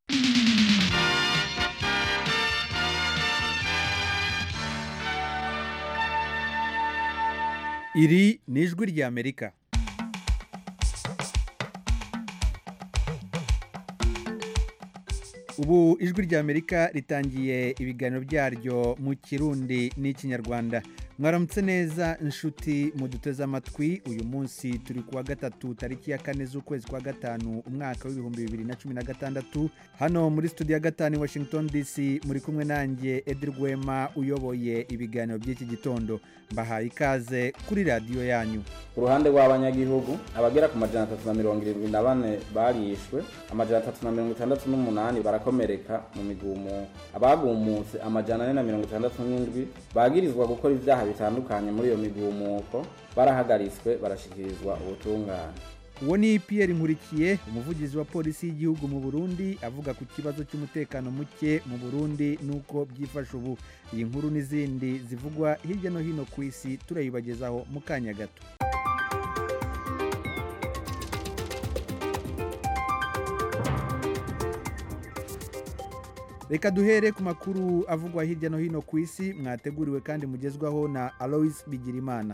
iri ni ijwi ry'amerika ubu ijwi ry'amerika ritangiye ibiganiro byaryo mu kirundi n'ikinyarwanda mwaramutse neza inshuti muduteze amatwi uyu munsi turi kuwa gatatu tariki ya kane z'ukwezi kwa gatanu umwaka w'ibihumbi bibiri na cumi na gatandatu hano muri studio ya gatanu i washington dc muri kumwe nanjye edi rwema uyoboye ibiganiro by'iki gitondo mbahaye ikaze kuri radiyo yanyu ku ruhande rw'abanyagihugu abagera ku majana atatu na mirongo irindwi na bane barishwe amajana atatu na mirongo itandatu n'umunani barakomereka mu migumu abagumutse amajana ane na mirongo itandatu n'indwi bagirizwa gukora ibyaha bitandukanye muri iyo migumuko barahagaritswe barashyikirizwa ubutungane uwo ni Pierre nkurikiye umuvugizi wa polisi y'igihugu mu burundi avuga ku kibazo cy'umutekano muke mu burundi n'uko byifashe ubu iyi nkuru n'izindi zivugwa hirya no hino ku isi turayibagezaho mu kanya gato reka duhere ku makuru avugwa hirya no hino ku isi mwateguriwe kandi mugezwaho na alois bigirimana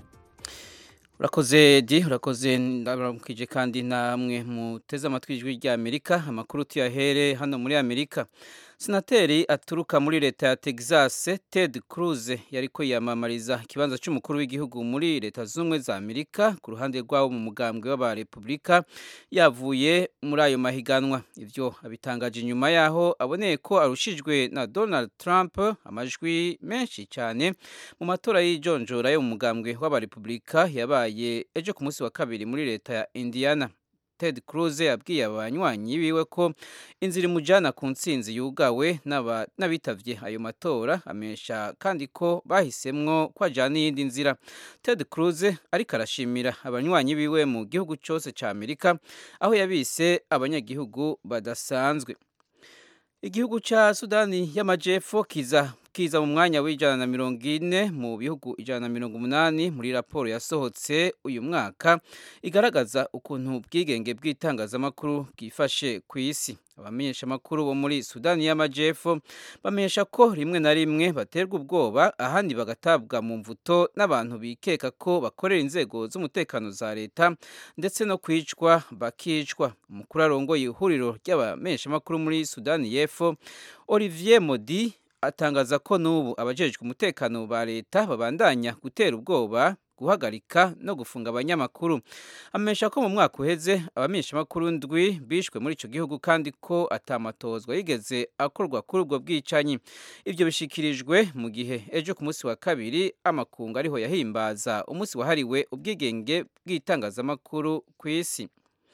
urakoze di urakoze ndabaramukije kandi namwe muteze amatwi ijwi ry'amerika amakuru tuyahere hano muri amerika senateri aturuka muri leta ya texas ted cruz yariko yiyamamariza ikibanza cy'umukuru w'igihugu muri leta z'ubumwe za amerika ku ruhande rw'abo mu mugambwe w'abarepubulika yavuye muri ayo mahiganwa ibyo abitangaje inyuma yaho aboneye ko arushijwe na donald trump amajwi menshi cyane mu matora y'ijonjora yo mu mugambwe w'abarepubulika yabaye ejo ku munsi wa kabiri muri leta ya indiana ted cruz yabwiye abanywanyi biwe ko inzira imujyana ku ntsinzi yugawe n'abitavye ayo matora amesha kandi ko bahisemwo ko ajyana iyindi nzira ted cruz ariko arashimira abanywanyi biwe mu gihugu cyose cya amerika aho yabise abanyagihugu badasanzwe igihugu cya sudani y'amajyepfo kiza kiza mu mwanya w'ijana na mirongo ine mu bihugu ijana na mirongo umunani muri raporo yasohotse uyu mwaka igaragaza ukuntu ubwigenge bw'itangazamakuru bwifashe ku isi abamenyeshamakuru bo muri sudani y'amajyepfo bamenyesha ko rimwe na rimwe baterwa ubwoba ahandi bagatabwa mu mvuto n'abantu bikeka ko bakorera inzego z'umutekano za leta ndetse no kwicwa bakicwa umukuru arongoye ihuriro ry'abamenyeshamakuru muri sudani y'epfo olivier modi atangaza ko n'ubu abajejwe umutekano ba leta babandanya gutera ubwoba guhagarika no gufunga abanyamakuru amenyesha ko mu mwaka uheze abamenyeshamakuru ndwi bishwe muri icyo gihugu kandi ko atamatozwa yigeze akorwa kuri ubwo bwicanyi ibyo bishikirijwe mu gihe ejo ku munsi wa kabiri amakungu ariho yahimbaza umunsi wahariwe ubwigenge bw'itangazamakuru ku isi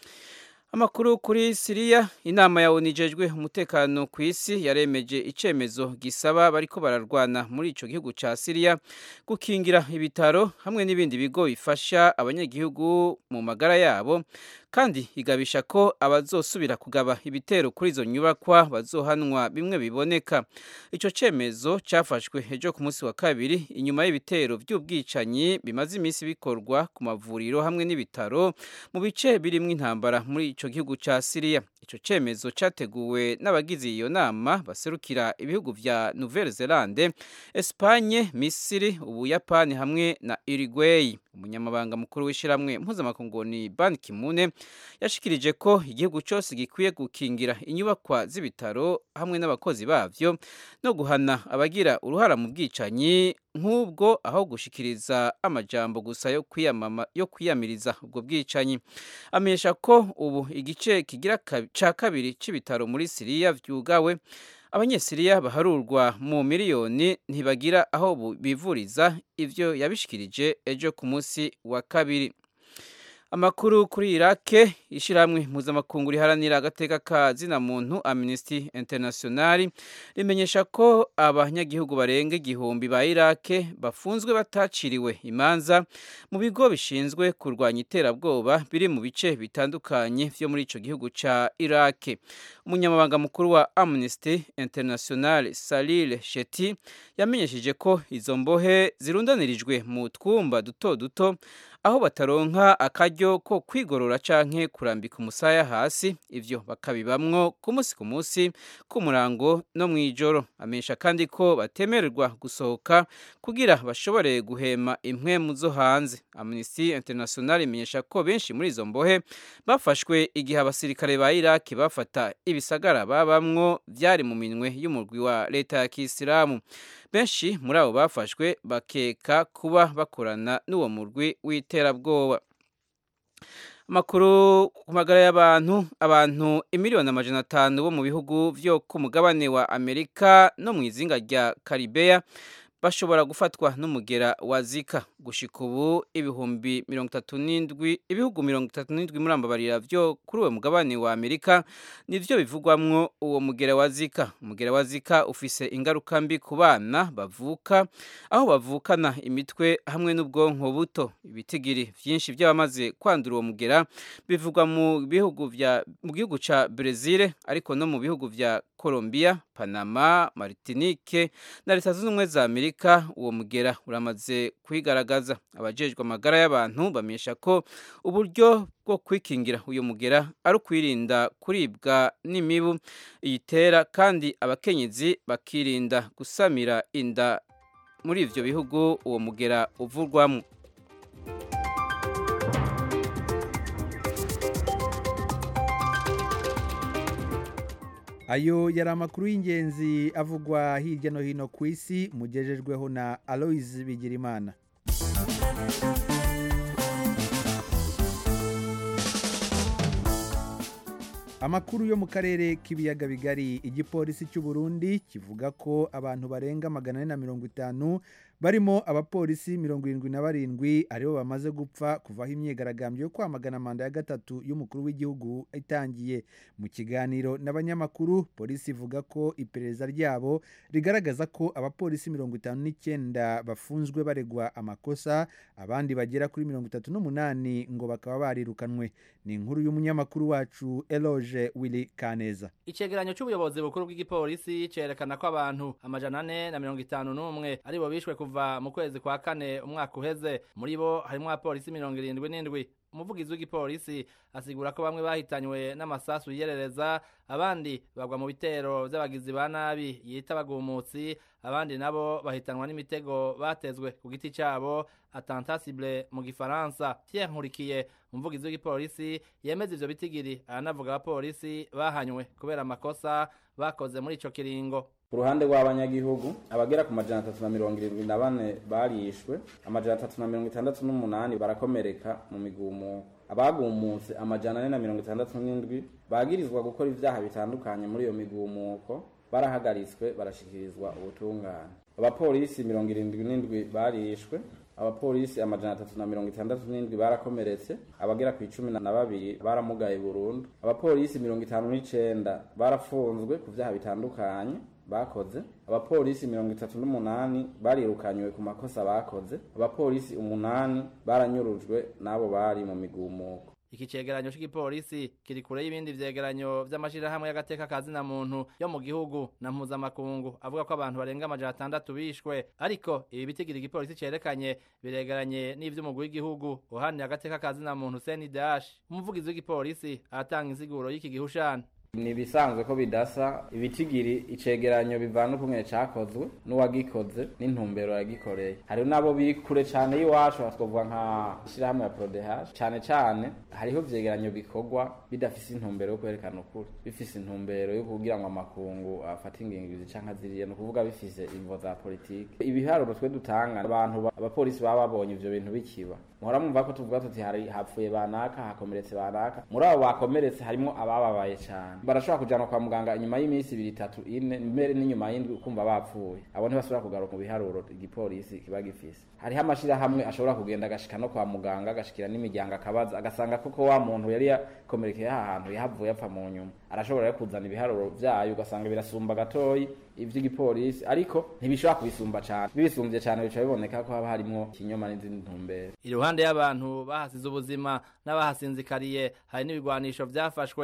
amakuru kuri siriya inama ya onijejwe umutekano ku isi yaremeje icyemezo gisaba bariko bararwana muri icyo gihugu cya siriya gukingira ibitaro hamwe n'ibindi bigo bifasha abanyagihugu mu magara yabo kandi igabisha ko abazosubira kugaba ibitero kuri izo nyubakwa bazohanwa bimwe biboneka icyo cyemezo cyafashwe ejo ku munsi wa kabiri inyuma y'ibitero by'ubwicanyi bimaze iminsi bikorwa ku mavuriro hamwe n'ibitaro mu bice birimo intambara muri icyo gihugu cya siriya icyo cyemezo cyateguwe n'abagize iyo nama baserukira ibihugu bya nouvelle zelande esipanye misiri ubuyapani hamwe na uruguay umunyamabanga mukuru w'ishyirahamwe mpuzamakungu ni ban kimune yashikirije ko igihugu cyose gikwiye gukingira inyubakwa z'ibitaro hamwe n'abakozi babyo no guhana abagira uruhara mu bwicanyi nk'ubwo aho gushikiriza amajambo gusa yo kwiyamama yo kwiyamiriza ubwo bwicanyi amenyesha ko ubu igice kigira cya kabiri cy'ibitaro muri siriya byugawe abanyesiriya baharurwa mu miliyoni ntibagira aho bivuriza ibyo yabishikirije ejo ku munsi wa kabiri amakuru kuri irake ishyirahamwe mpuzamakungu riharanira agateka ka zina muntu amnesty international rimenyesha ko abanyagihugu barenga igihumbi ba irake bafunzwe bataciriwe imanza mu bigo bishinzwe kurwanya iterabwoba biri mu bice bitandukanye byo muri icyo gihugu cya irake umunyamabanga mukuru wa amnesty international salil sheti yamenyesheje ko izo mbohe zirundanirijwe mu twumba duto duto aho bataronka akaryo ko kwigorora canke kurambika umusaya hasi ivyo bakabibamwo ku munsi ku munsi ku murango no mw'ijoro amenyesha kandi ko batemererwa gusohoka kugira bashobore guhema impwemu zo hanze amnesty international imenyesha ko benshi muri izo mbohe bafashwe igihe abasirikare ba iraki bafata ibisagara babamwo vyari mu minwe y'umurwi wa leta ya kisilamu benshi muri abo bafashwe bakeka kuba bakorana n'uwo murwi w'iterabwoba amakuru ku magara y'abantu abantu imiliyoni amajana atanu bo mu bihugu vyo ku mugabane wa amerika no mu izinga rya karibeya bashobora gufatwa n'umugera wa zika gushika ubu ibihumbi mirongo itatu n'indwi ibihugu mirongo itatu n'indwi muri ambabarira vyo kuri uwo mugabane wa amerika nivyo bivugwamwo uwo mugera wa zika umugera wa zika ufise ingaruka mbi ku bana bavuka aho bavukana imitwe hamwe n'ubwonko buto ibitigiri vyinshi vy'abamaze kwandura uwo mugera bivugwa mu bihugu vya mu gihugu ca Brezil ariko no mu bihugu vya Colombia Panama Martinique na Leta Zunze Ubumwe za Amerika uwo mugera uramaze kwigaragaza abajejwe amagara y'abantu bamenyesha ko uburyo bwo kwikingira uyu mugera ari ukwirinda kuribwa n'imibu iyitera kandi abakenyezi bakirinda gusamira inda muri ivyo bihugu uwo mugera uvurwamo ayo yari amakuru y'ingenzi avugwa hirya no hino ku isi mugejejweho na aloise bigirimana amakuru yo mu karere k'ibiyaga bigari igipolisi cy'u Burundi kivuga ko abantu barenga magana ane na mirongo itanu barimo abapolisi mirongo irindwi na barindwi aribo bamaze gupfa kuvaho imyigaragambyo yo kwamagana manda ya gatatu y'umukuru w'igihugu itangiye mu kiganiro n'abanyamakuru polisi ivuga ko iperereza ryabo rigaragaza ko abapolisi mirongo itanu n'icyenda bafunzwe baregwa amakosa abandi bagera kuri mirongo itatu n'umunani ngo bakaba barirukanwe ni inkuru y'umunyamakuru wacu eloge willy kaneza icegeranyo c'ubuyobozi bukuru bw'igipolisi cerekana ko abantu amajana ane na mirongo itanu n'umwe aribo bishwe kuva mu kwezi kwa kane umwaka uheze muri bo harimwo abapolisi mirongo irindwi n'indwi umuvugizi w'igipolisi asigura ko bamwe bahitanywe n'amasasu yiyerereza abandi bagwa mu bitero vy'abagizi ba nabi yita abagumutsi abandi nabo bahitanwa n'imitego batezwe ku giti cabo attentat-cible mu gifaransa Pierre Nkurikiye umuvugizi w'igipolisi yemeza ivyo bitigiri aranavuga abapolisi bahanywe kubera amakosa bakoze muri ico kiringo ku ruhande rw'abanyagihugu abagera ku majana atatu na mirongo irindwi na bane barishwe amajana atatu na mirongo itandatu n'umunani barakomereka mu migumu abagumutse amajana ane na mirongo itandatu n'indwi bagirizwa gukora ivyaha bitandukanye muri iyo migumuko barahagaritswe barashikirizwa ubutungane abapolisi mirongo irindwi n'indwi barishwe abapolisi amajana atatu na mirongo itandatu n'indwi barakomeretse abagera ku icumi na babiri baramugaye burundu abapolisi mirongo itanu n'icenda barafunzwe ku vyaha bitandukanye bakoze abapolisi mirongo itatu n'umunani barirukanywe ku makosa bakoze abapolisi umunani baranyurujwe n'abo bari mu migumuko iki cegeranyo c'igipolisi kiri kure y'ibindi vyegeranyo vy'amashirahamwe y'agateka kazina muntu yo mu gihugu na mpuzamakungu avuga ko abantu barenga amajana atandatu bishwe ariko ibi bitigira igipolisi cerekanye biregeranye n'ivy'umugwi w'igihugu uhanira agateka kazina muntu CNDH umuvugizi w'igipolisi aratanga insiguro y'iki gihushana ni ibisanzwe ko bidasa ibitigiri icegeranyo bivana ukumwe cakozwe n'uwagikoze n'intumbero yagikoreye hariho n'abo biri kure cane y'iwacu twavuga nka ishirahamwe ya prodehash cane cane hariho vyegeranyo bikorwa bidafise intumbero yo kwerekana ukuri bifise intumbero yo kugira ngo amakungu afate ingingo canke aziriye ni ukuvuga bifise imvo za politike ibiharuro twe dutanga abantu abapolisi baba babonye ivyo bintu bikiba muhora mwumva ko tuvuga tuti hari hapfuye banaka hakomeretse banaka muri abo bakomeretse harimwo abababaye cane barashobora kujanwa kwa muganga inyuma y'iminsi ibiri itatu ine mbere n'inyuma y'indwi ukumva bapfuye abo ntibasubira kugaruka mu biharuro igipolisi kiba gifise hariho amashirahamwe ashobora kugenda agashika no kwa muganga agashikira n'imiryango akabaza agasanga koko wa muntu yari yakomerekeye aha hantu yahavuye apfa mu nyuma arashobora rero kuzana ibiharuro vyayo ugasanga birasumba gatoyi ivy'igipolisi ariko ntibishobora kubisumba cane bibisumbye cane bica biboneka ko haba harimwo ikinyoma n'izindi ntumbero iruhande y'abantu bahasize ubuzima n'abahasinzikariye hari n'ibigwanisho vyafashwe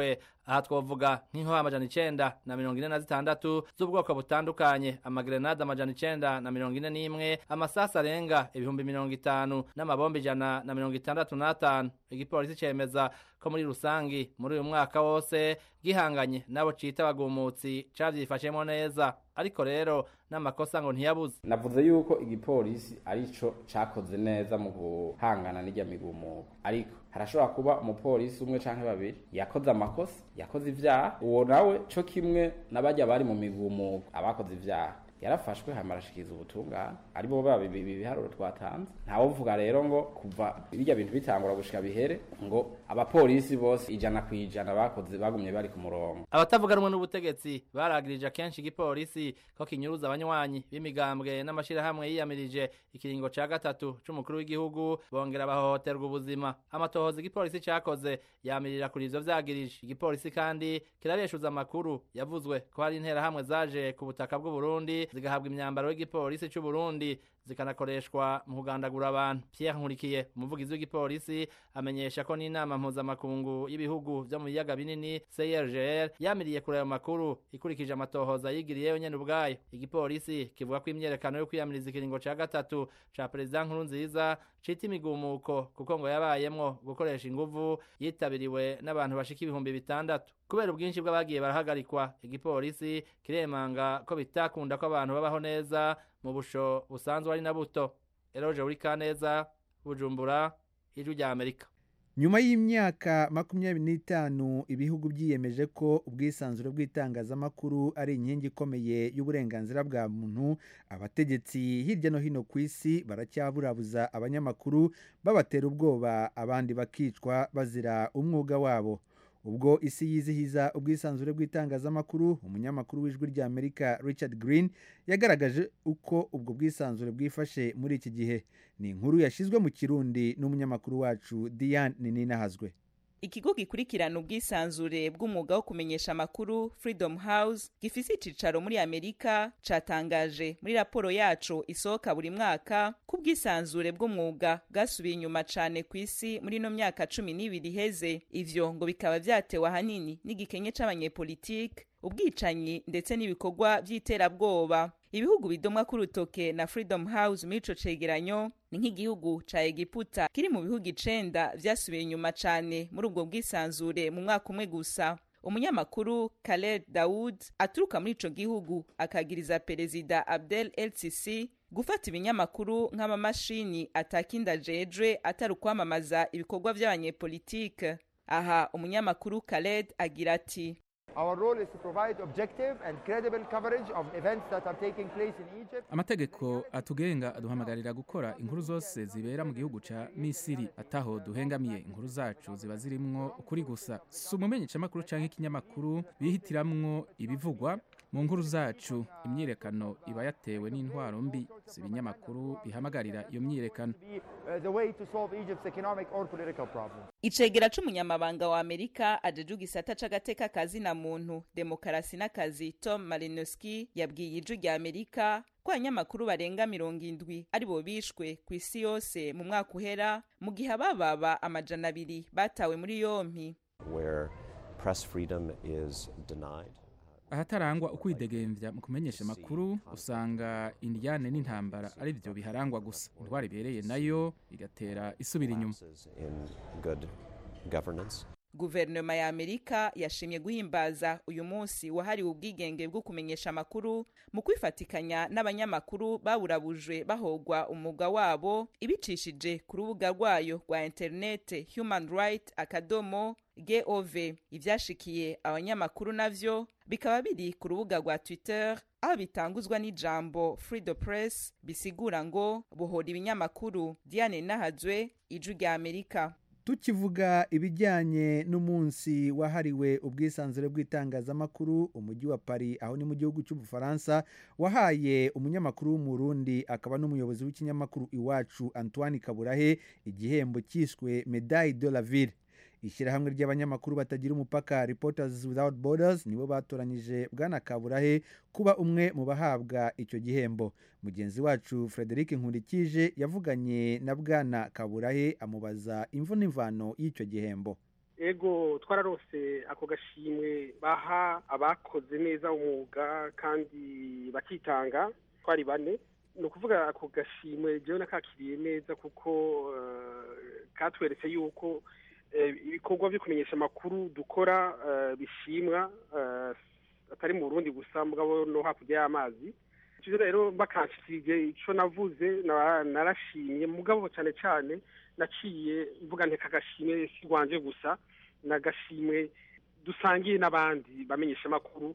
aha twovuga nk'inkoho amajana icenda na mirongo ine na zitandatu z'ubwoko butandukanye amagrenade amajana icenda na mirongo ine n'imwe amasasi arenga ibihumbi mirongo itanu n'amabomba ijana na mirongo itandatu n'atanu igipolisi cemeza ko muri rusangi muri uyu mwaka wose gihanganye n'abo cita abagumutsi cavyifashemwo neza ariko rero n'amakosa ngo ntiyabuze navuze yuko igipolisi arico cakoze neza mu guhangana n'irya migumuko ariko harashobora kuba umupolisi umwe canke babiri yakoze amakosa yakoze ivyaha uwo nawe co kimwe n'abarya bari mu migumuko abakoze ivyaha yarafashwe hama arashikiriza ubutungane ari bo baba ibiharuro twatanze ntawuvuga rero ngo kuva birya bintu bitangura gushika bihere ngo abapolisi bose ijana ku ijana bakoze bagumye bari ku murongo abatavuga rumwe n'ubutegetsi baragirije kenshi igipolisi ko kinyuruza abanywanyi b'imigambwe n'amashirahamwe yiyamirije ikiringo ca gatatu c'umukuru w'igihugu bongera bahohoterwa ubuzima amatohoza igipolisi cakoze yamirira kuri ivyo vyagirije igipolisi kandi kirabeshuza amakuru yavuzwe ko hari interahamwe zaje ku butaka bw'uburundi zigahabwa imyambaro y'igipolisi c'u Burundi zikanakoreshwa mu kugandagura abantu Pierre Nkurikiye umuvugizi w'igipolisi amenyesha ko n'inama mpuzamakungu y'ibihugu vyo mu biyaga binini CIRGL yamiriye kuri ayo makuru ikurikije amatohoza yigiriyeyo nyene ubwayo igipolisi kivuga ko imyerekano yo kwiyamiriza ikiringo ca gatatu ca perezida Nkurunziza cita imigumuko kuko ngo yabayemwo gukoresha inguvu yitabiriwe n'abantu bashika ibihumbi bitandatu kubera ubwinshi bw'abagiye barahagarikwa igipolisi kiremanga ko bitakunda ko abantu babaho neza mu busho busanzwe ari na buto eroje uri kaneza bujumbura ijwi rya amerika nyuma y'imyaka makumyabiri n'itanu ibihugu byiyemeje ko ubwisanzure bw'itangazamakuru ari inkingi ikomeye y'uburenganzira bwa muntu abategetsi hirya no hino ku isi baracyaburabuza abanyamakuru babatera ubwoba abandi bakicwa bazira umwuga wabo ubwo isi yizihiza ubwisanzure bw'itangazamakuru umunyamakuru w'ijwi rya amerika richard green yagaragaje uko ubwo bwisanzure bwifashe muri iki gihe ni inkuru yashyizwe mu kirundi n'umunyamakuru wacu diane ninahazwe ikigo gikurikirana ubwisanzure bw'umwuga wo kumenyesha amakuru freedom house gifise icicaro muri amerika catangaje muri raporo yaco isohoka buri mwaka ko ubwisanzure bw'umwuga bwasubiye inyuma cane ku isi muri ino myaka cumi n'ibiri iheze ivyo ngo bikaba vyatewe ahanini n'igikenye c'abanyepolitike ubwicanyi ndetse n'ibikorwa vy'iterabwoba ibihugu bidomwa ku rutoke na freedom house muri ico cegeranyo ni nk'igihugu ca egiputa kiri mu bihugu icenda vyasubiye inyuma cane muri ubwo bwisanzure mu mwaka umwe gusa umunyamakuru Khaled Daoud aturuka muri ico gihugu akagiriza perezida Abdel El Sisi gufata ibinyamakuru nk'amamashini atakinda ajejwe atari ukwamamaza ibikorwa vy'abanyepolitike aha umunyamakuru Khaled agira ati Our role is to provide objective and credible coverage of events that are taking place in Egypt. amategeko atugenga aduhamagarira gukora inkuru zose zibera mu gihugu ca misiri ataho duhengamiye inkuru zacu ziba zirimwo ukuri gusa si umumenyeshamakuru canke ikinyamakuru bihitiramwo ibivugwa mu nkuru zacu imyirekano iba yatewe n'intwaro mbi si ibinyamakuru bihamagarira iyo myirekano Be uh, the way to solve Egypt's economic or political problems. icegera c'umunyamabanga wa amerika ajeje igisata c'agateka kazi na muntu demokarasi n'akazi tom malinowski yabwiye ijwi rya amerika ko abanyamakuru barenga mirongo indwi ari bo bishwe ku isi yose mu mwaka uhera mu gihe abababa amajana abiri batawe muri yompi where press freedom is denied. ahatarangwa ukwidegemvya mu kumenyesha amakuru usanga indiyane n'intambara ari vyo biharangwa gusa indwara ibereye nayo igatera isubira inyuma Lapses in good governance. guverinoma ya amerika yashimye guhimbaza uyu munsi wahariwe ubwigenge bwo kumenyesha amakuru mu kwifatikanya n'abanyamakuru baburabujwe bahogwa umwuga wabo ibicishije ku rubuga rwayo rwa interinete human right akadomo gov ivyashikiye abanyamakuru navyo bikaba biri ku rubuga rwa twitter aho bitanguzwa n'ijambo free the press bisigura ngo bohora ibinyamakuru diane nahazwe ijwi rya amerika tukivuga ibijyanye n'umunsi wahariwe ubwisanzure bw'itangazamakuru umujyi wa paris aho ni mu gihugu cy'ubufaransa wahaye umunyamakuru w'umurundi akaba n'umuyobozi w'ikinyamakuru iwacu antoine kaburahe igihembo cyiswe medaille de la ville ishyirahamwe ry'abanyamakuru batagira umupaka reporters without borders nibo batoranyije bwana kaburahe kuba umwe mu bahabwa icyo gihembo mugenzi wacu frederic nkurikije yavuganye na bwana kaburahe amubaza imvo n'imvano y'icyo gihembo ego twararose ako gashimwe baha abakoze neza umwuga kandi bakitanga twari bane ni ukuvuga ako gashimwe jewe nakakiriye neza kuko eh, katweretse yuko eh, ibikorwa byo kumenyesha amakuru dukora eh, bishimwa eh, atari mu burundi gusa mugabo no hakurya y'amazi ivyo rero bakanshikirije ico navuze na- narashimye mugabo cane cane naciye mvuga nti kagashimwe si rwanje gusa nagashimwe dusangiye n'abandi bamenyesha amakuru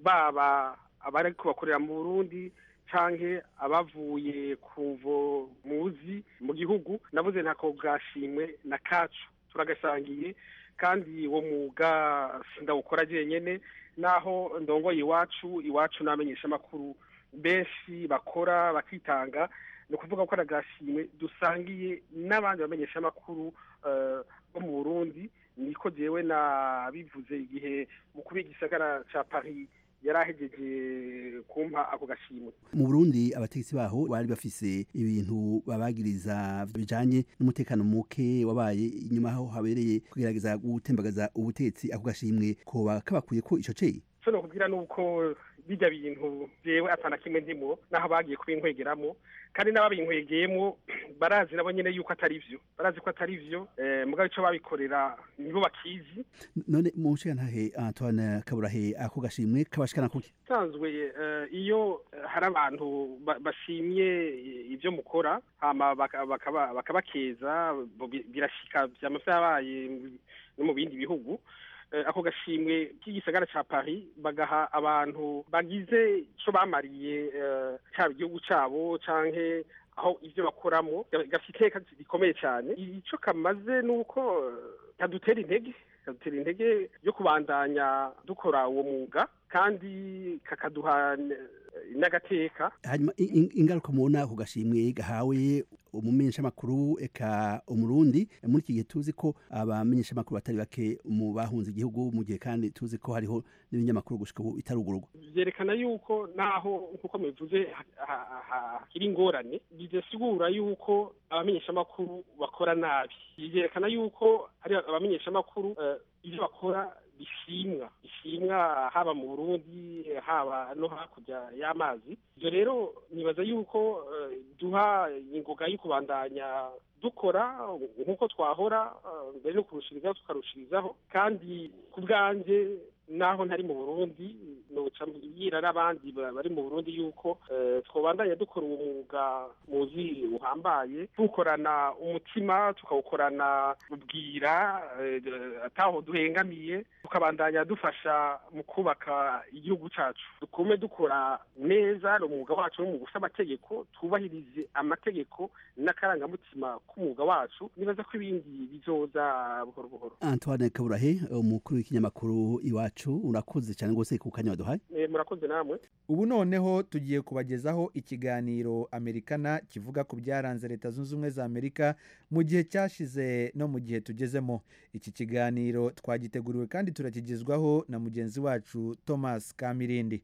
baba abari bakorera mu burundi canke abavuye ku mvo muzi mu gihugu navuze ntako gashimwe na kacu turagasangiye kandi uwo mwuga sindawukora jenyene naho ndongoye iwacu iwacu n'abamenyesha amakuru benshi bakora bakitanga ni ukuvuga ko aragashimwe dusangiye n'abandi bamenyesha amakuru eh, bo mu burundi niko jewe nabivuze igihe mukuru w'igisagara ca paris yari ahejeje kumpa ako gashimwe mu burundi abategetsi baho bari bafise ibintu babagiriza bijanye n'umutekano muke wabaye inyuma aho habereye kugerageza gutembagaza ubutegetsi ako gashimwe koba kabakuye ko ico ceye so nokubwira nuko bijya bintu jewe atana kimwe ndimo naho bagiye kubinkwegeramo kandi n'ababinkwegeyemo barazi nabo nyene yuko atari vyo barazi ko atari vyo eh, mugabo ico babikorera nibo bakizi none mu nshigantahe antoine kaburahe ako gashimwe kabashikana kuki sanzwe eh, iyo eh, hari abantu ba- bashimye ibyo mukora hama baka- bakaba- bakabakeza bo- bi- birashika vyama vyabaye mu- no mu bindi bihugu Eh, ako gashimwe k'igisagara ca paris bagaha abantu bagize ico bamariye eh, caba igihugu cabo canke aho ivyo bakoramo ga- gafite iteka rikomeye cane ico kamaze nuko eh, kadutera intege kadutera intege yo kubandanya dukora uwo mwuga kandi kakaduha n- n'agateka hanyuma i- i- ingaruka mubona ako gashimwe gahawe umumenyeshamakuru eka umurundi muri iki gihe tuzi ko abamenyeshamakuru batari bake mu bahunze igihugu mu gihe kandi tuzi ko hariho n'ibinyamakuru gushika ubu bitarugururwa vyerekana yuko naho nkuko mubivuze ha- ha- ha- hakiri ingorane bidasigura yuko abamenyeshamakuru bakora nabi vyerekana yuko hari abamenyeshamakuru eh, ivyo bakora bishimwa bishimwa haba mu burundi haba no hakurya y'amazi ivyo rero nibaza yuko eh, duha ingoga yo kubandanya dukora nk'uko twahora eh, mbere no kurushirizaho tukarushirizaho kandi ku bwanje naho ntari mu burundi noca mbwira n'abandi ba- bari mu burundi yuko eh, twobandanya dukora uwo mwuga muzi uhambaye tuwukorana umutima tukawukorana ubwira eh, ataho duhengamiye tukabandanya dufasha mu kubaka igihugu cacu dukume dukora neza umwuga wacu n'umwuga ufite amategeko twubahirize amategeko n'akarangamutima k'umwuga wacu nibaza ko ibindi bizoza buhoro buhoro antoine kaburahe umukuru w'ikinyamakuru iwacu urakoze cyane rwose ku kanya waduhaye Eh, murakoze namwe ubu noneho tugiye kubagezaho ikiganiro amerikana kivuga ku byaranze leta zunze ubumwe za amerika mu gihe cyashize no mu gihe tugezemo iki kiganiro twagiteguriwe kandi turakigezwaho na mugenzi wacu thomas kamirindi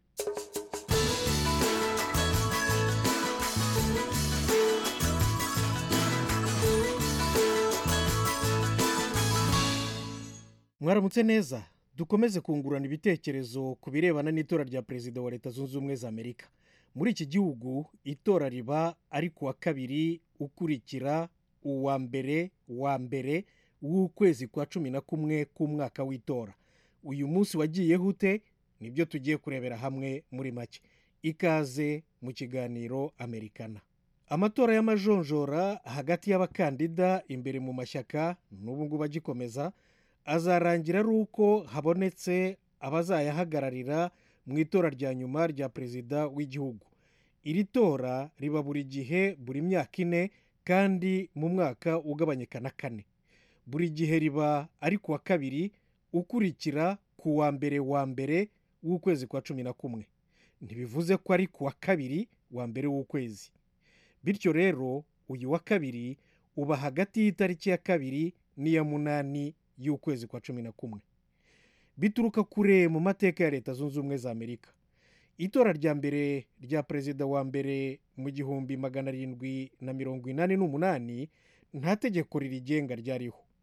mwaramutse neza dukomeze kungurana ibitekerezo ku birebana n'itora rya perezida wa leta zunze ubumwe za amerika muri iki gihugu itora riba ari ku wa kabiri ukurikira uwa mbere wa mbere w'ukwezi kwa cumi na kumwe k'umwaka w'itora uyu munsi wagiyeho ute nibyo tugiye kurebera hamwe muri make ikaze mu kiganiro amerikana amatora y'amajonjora hagati y'abakandida imbere mu mashyaka n'ubu ngubu agikomeza azarangira ari uko habonetse abazayahagararira mu itora rya nyuma rya perezida w'igihugu iri tora riba buri gihe buri myaka ine kandi mu mwaka ugabanyika na kane buri gihe riba ari ku wa kabiri ukurikira ku wa mbere wa mbere w'ukwezi kwa cumi na kumwe ntibivuze ko ari ku wa kabiri wa mbere w'ukwezi bityo rero uyu wa kabiri uba hagati y'itariki ya kabiri n'iya munani y'ukwezi kwa cumi na kumwe bituruka kure mu mateka ya leta zunze ubumwe za amerika itora rya mbere rya perezida wa mbere mu gihumbi magana arindwi na mirongo inani n'umunani nta tegeko ririgenga ryariho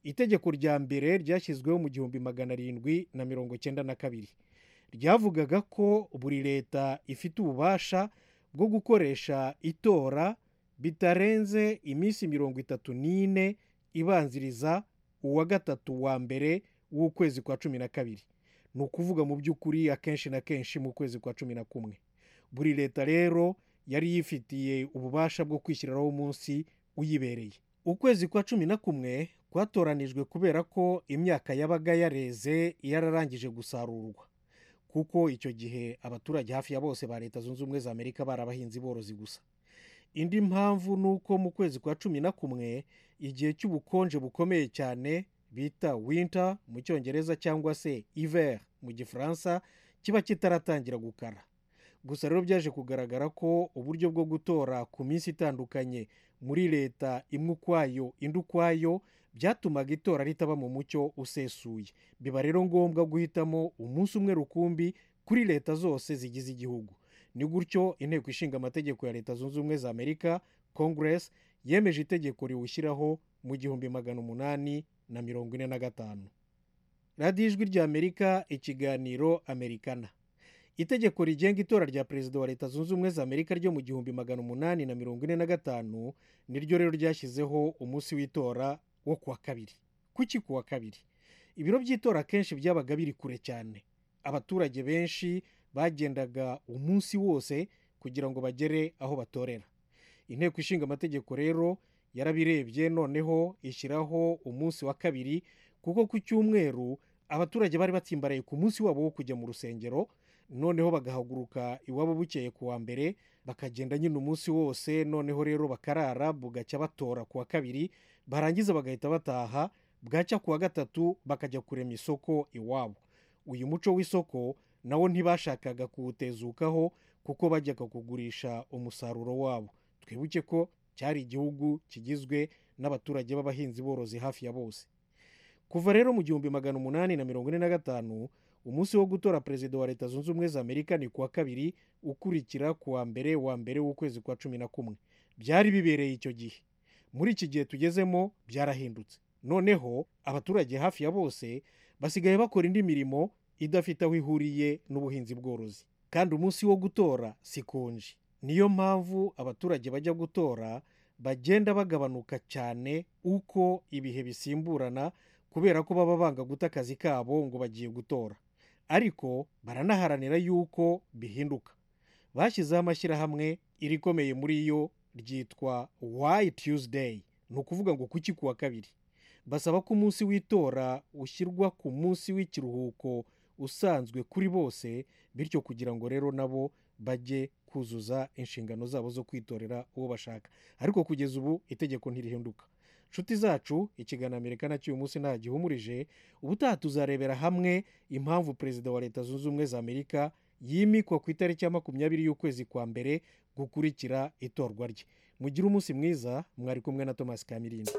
itegeko rya mbere ryashyizweho mu gihumbi magana arindwi na mirongo cyenda na kabiri ryavugaga ko buri leta ifite ububasha bwo gukoresha itora bitarenze iminsi mirongo itatu n'ine ibanziriza uwa gatatu wa mbere w'ukwezi kwa cumi na kabiri ni ukuvuga mu by'ukuri akenshi na kenshi mu kwezi kwa cumi na kumwe buri leta rero yari yifitiye ububasha bwo kwishyiriraho umunsi uyibereye ukwezi kwa cumi na kumwe kwatoranijwe kubera ko imyaka yabaga yareze yararangije gusarurwa kuko icyo gihe abaturage hafi ya bose ba leta zunze ubumwe za amerika bari abahinzi borozi gusa indi mpamvu ni uko mu kwezi kwa cumi na kumwe igihe cy'ubukonje bukomeye cyane bita winter mu cyongereza cyangwa se hiver mu gifaransa kiba kitaratangira gukara gusa rero byaje kugaragara ko uburyo bwo gutora ku minsi itandukanye muri leta imwe ukwayo indi ukwayo byatumaga itora ritaba mu mucyo usesuye biba rero ngombwa guhitamo umunsi umwe rukumbi kuri leta zose zigize igihugu ni gutyo inteko ishinga amategeko ya leta zunze ubumwe za amerika congress yemeje itegeko riwushyiraho mu gihumbi magana umunani na mirongo ine na gatanu radiyo ijwi rya amerika ikiganiro amerikana itegeko rigenga itora rya perezida wa leta zunze ubumwe za amerika ryo mu gihumbi magana umunani na mirongo ine na gatanu niryo rero ryashyizeho umunsi w'itora wo kuwa kabiri kuki kuwa kabiri ibiro by'itora akenshi byabaga biri kure cyane abaturage benshi bagendaga umunsi wose kugira ngo bagere aho batorera inteko ishinga amategeko rero yarabirebye noneho ishyiraho umunsi wa kabiri kuko ku cyumweru abaturage bari batsimbaraye ku munsi wabo wo kujya mu rusengero noneho bagahaguruka iwabo bukeye ku wa mbere bakagenda nyine umunsi wose noneho rero bakarara bugacya batora ku wa kabiri barangiza bagahita bataha bwacya ku wa gatatu bakajya kurema isoko iwabo uyu muco w'isoko nawo ntibashakaga kuwutezukaho kuko bajyaga kugurisha umusaruro wabo twibuke ko cyari igihugu kigizwe n'abaturage b'abahinzi borozi hafi ya bose kuva rero mu gihumbi magana umunani na mirongo ine na gatanu umunsi wo gutora perezida wa leta zunze ubumwe za amerika ni kuwa kabiri ukurikira ku wa mbere wa mbere w'ukwezi kwa cumi na kumwe byari bibereye icyo gihe muri iki gihe tugezemo byarahindutse noneho abaturage hafi ya bose basigaye bakora indi mirimo idafite aho ihuriye n'ubuhinzi bworozi kandi umunsi wo gutora si konji niyo mpamvu abaturage bajya gutora bagenda bagabanuka cyane uko ibihe bisimburana kubera ko baba banga guta akazi kabo ngo bagiye gutora ariko baranaharanira yuko bihinduka bashyizeho amashyirahamwe irikomeye muri yo ryitwa wayi tuesday ni ukuvuga ngo kuki kuwa kabiri basaba ko umunsi w'itora ushyirwa ku munsi w'ikiruhuko usanzwe kuri bose bityo kugira ngo rero nabo bajye kuzuza inshingano zabo zo kwitorera uwo bashaka ariko kugeza ubu itegeko ntirihinduka inshuti zacu ikiganiro amerika nacyo uyu munsi nta gihumurije ubutaha tuzarebera hamwe impamvu perezida wa leta zunze ubumwe za amerika yimikwa ku itariki ya makumyabiri y'ukwezi kwa mbere gukurikira itorwa rye mugire umunsi mwiza mwari kumwe na thomas kamirindi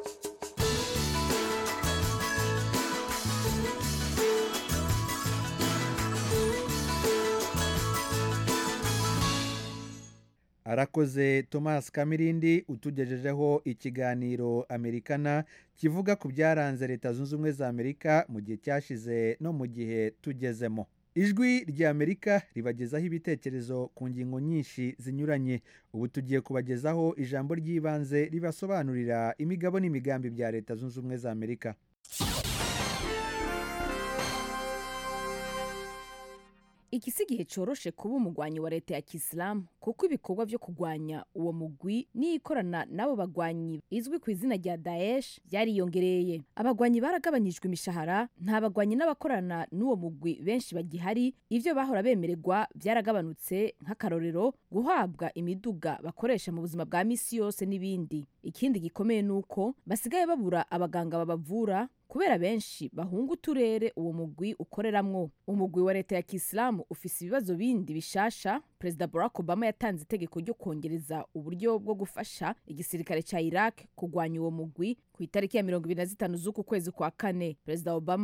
arakoze thomas kamirindi utugejejeho ikiganiro amerikana kivuga ku byaranze leta zunze ubumwe za amerika mu gihe cyashize no mu gihe tugezemo ijwi rya amerika ribagezaho ibitekerezo ku ngingo nyinshi zinyuranye ubu tugiye kubagezaho ijambo ry'ibanze ribasobanurira imigabo n'imigambi bya leta zunze ubumwe za amerika iki si igihe cyoroshe kuba umugwanyi wa leta ya kisilamu kuko ibikorwa byo kurwanya uwo mugwi n'ikorana n'abo bagwanyi izwi ku izina rya daesh byariyongereye abagwanyi baragabanyijwe imishahara nta bagwanyi n'abakorana n'uwo mugwi benshi bagihari ibyo bahora bemererwa byaragabanutse nk'akarorero guhabwa imiduga bakoresha mu buzima bwa misi yose n'ibindi ikindi gikomeye ni uko basigaye babura abaganga babavura kubera benshi bahunga uturere uwo mugwi ukoreramwo umugwi wa leta ya kisilamu ufise ibibazo bindi bishasha perezida barack obama yatanze itegeko ryo kongereza uburyo bwo gufasha igisirikare cya iraq kurwanya uwo mugwi ku itariki ya mirongo ibiri na zitanu z'uku kwezi kwa kane perezida obama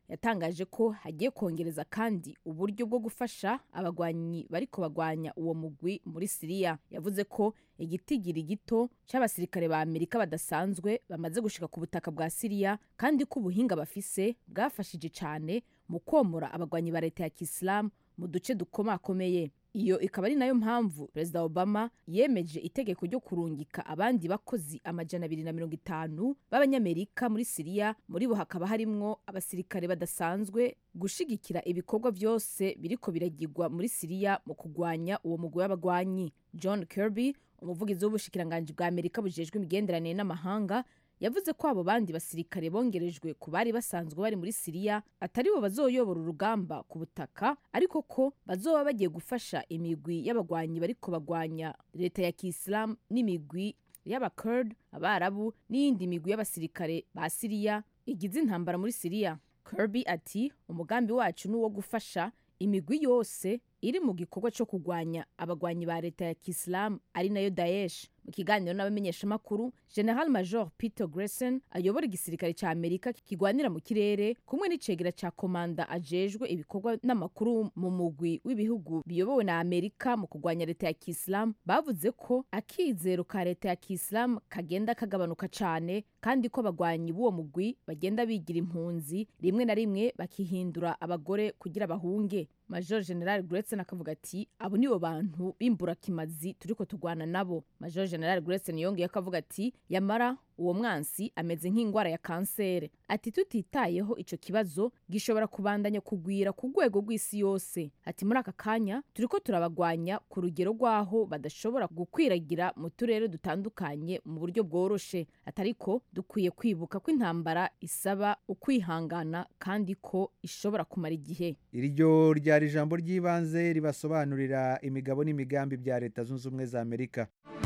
yatangaje ko hagiye kongereza kandi uburyo bwo gufasha abagwanyi bariko bagwanya uwo mugwi muri siriya yavuze ko igitigiri gito c'abasirikare ba amerika badasanzwe bamaze gushika ku butaka bwa siriya kandi ko ubuhinga bafise bwafashije cane mu komora abagwanyi ba leta ya kisilamu mu duce dukomakomeye iyo ikaba ari nayo mpamvu perezida obama yemeje itegeko ryo kurungika abandi bakozi amajana abiri na mirongo itanu b'abanyamerika muri siriya muri bo hakaba harimwo abasirikare badasanzwe gushigikira ibikorwa byose biriko biragirwa muri siriya mu kugwanya uwo mugwi w'abagwanyi john kirby umuvugizi w'ubushikiranganji bwa amerika bujejwe imigenderanire n'amahanga yavuze ko abo bandi basirikare bongerejwe ku bari basanzwe bari muri siriya atari bo bazoyobora urugamba ku butaka ariko ko bazoba bagiye gufasha imigwi y'abagwanyi bariko bagwanya leta ya kisilamu n'imigwi y'abakurd abarabu n'iyindi migwi y'abasirikare ba siriya igize intambara muri siriya kirby ati umugambi wacu ni uwo gufasha imigwi yose iri mu gikorwa cyo kurwanya abagwanyi ba leta ya kisilamu ari nayo daesh mu kiganiro n'abamenyeshamakuru general major peter gresen ayobora igisirikare cya amerika kigwanira mu kirere kumwe n'icegera cya komanda ajejwe ibikorwa n'amakuru mu mugwi w'ibihugu biyobowe na amerika mu kurwanya leta ya kisilamu bavuze ko akizero ka leta ya kisilamu kagenda kagabanuka cyane kandi ko abagwanyi b'uwo mugwi bagenda bigira impunzi rimwe na rimwe bakihindura abagore kugira bahunge major general Gretchen akavuga ati abo nibo bantu b'imburakimazi turiko tugwana nabo major general Gretchen yongeye akavuga ati yamara uwo mwansi ameze nk'indwara ya kansere ati tutitayeho ico kibazo gishobora kubandanya kugwira ku rwego rw'isi yose ati muri aka kanya turiko turabagwanya ku rugero rw'aho badashobora gukwiragira mu turere dutandukanye mu buryo bworoshe atariko dukwiye kwibuka ko intambara isaba ukwihangana kandi ko ishobora kumara igihe iryo ryari ijambo ry'ibanze ribasobanurira imigabo n'imigambi bya leta zunze ubumwe za amerika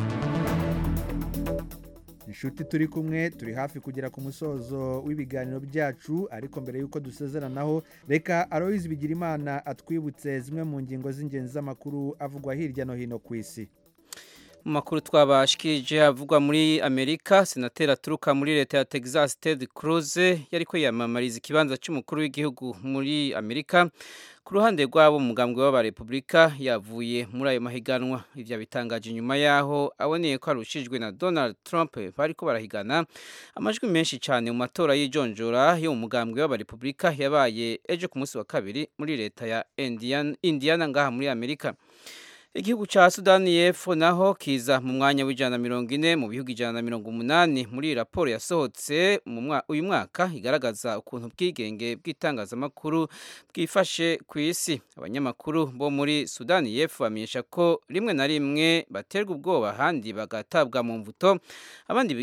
inshuti turi kumwe turi hafi kugera ku musozo w'ibiganiro byacu ariko mbere y'uko dusezeranaho reka aroyizi bigira imana atwibutse zimwe mu ngingo z'ingenzi z'amakuru avugwa hirya no hino ku isi mu makuru twabashikirije avugwa muri amerika senateri aturuka muri leta ya texas ted cruz yari kwiyamamariza ikibanza cy'umukuru w'igihugu muri amerika ku ruhande rw'abo mugambwe w'abarepubulika yavuye muri ayo mahiganwa ibyo bitangaje nyuma y'aho aboneye ko arushijwe na donald trump bari ko barahigana amajwi menshi cyane mu matora y'ijonjora yo mu mugambwe w'abarepubulika yabaye ejo ku munsi wa kabiri muri leta ya indiana ngaha muri amerika igihugu cya sudani y'epfo naho kiza mu mwanya w'ijana na mirongo ine mu bihugu ijana na mirongo umunani muri raporo yasohotse uyu mwaka igaragaza ukuntu ubwigenge bw'itangazamakuru bwifashe ku isi abanyamakuru bo muri sudani y'epfo bamenyesha ko rimwe na rimwe baterwa ubwoba ahandi bagatabwa mu mvuto abandi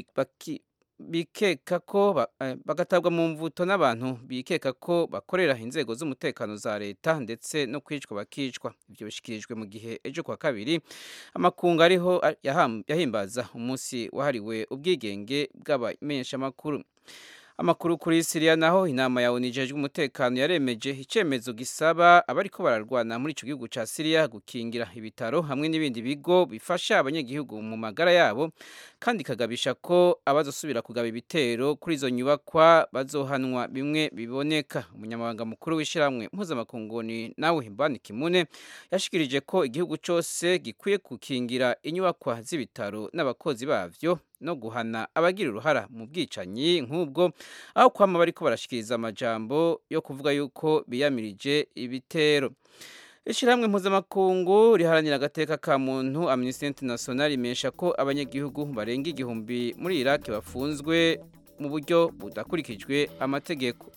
bikeka ko bagatabwa mu mvuto n'abantu bikeka ko bakorera inzego z'umutekano za leta ndetse no kwicwa bakicwa ibyo bishyikirijwe mu gihe ejo kwa kabiri amakungu ariho yahimbaza umunsi wahariwe ubwigenge bw'abamenyeshamakuru amakuru kuri siriya naho inama ya onu ijejwe umutekano yaremeje icyemezo gisaba abariko bararwana muri icyo gihugu cya siriya gukingira ibitaro hamwe n'ibindi bigo bifasha abanyagihugu mu magara yabo kandi ikagabisha ko abazosubira kugaba ibitero kuri izo nyubakwa bazohanwa bimwe biboneka umunyamabanga mukuru w'ishyirahamwe mpuzamakunguni nawe mbani kimune yashikirije ko igihugu cyose gikwiye gukingira inyubakwa z'ibitaro n'abakozi bavyo no guhana abagira uruhara mu bwicanyi nk'ubwo aho kwama bariko barashikiriza amajambo yo kuvuga yuko biyamirije ibitero ishyirahamwe mpuzamakungu riharanira agateka ka muntu amnesty international imesha ko abanyagihugu barenga igihumbi muri iraq bafunzwe mu buryo budakurikijwe amategeko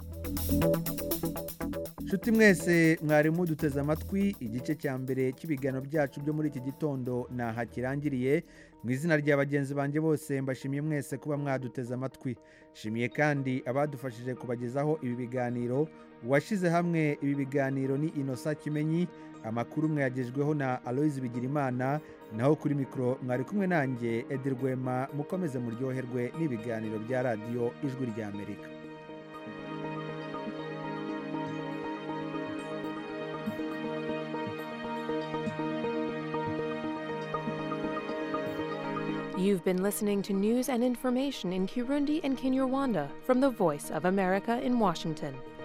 nshuti mwese mwari muduteze amatwi igice cya mbere cy'ibiganiro byacu byo muri iki gitondo ntaha kirangiriye mu izina rya bagenzi banjye bose mbashimiye mwese kuba mwaduteze amatwi nshimiye kandi abadufashije kubagezaho ibi biganiro uwashyize hamwe ibi biganiro ni inosa kimenyi amakuru mwayagejweho na aloyizi bigirimana naho kuri mikoro mwari kumwe nanjye edirwema mukomeze muryoherwe n'ibiganiro bya radiyo ijwi rya amerika You've been listening to news and information in Kirundi and Kinyarwanda from the Voice of America in Washington.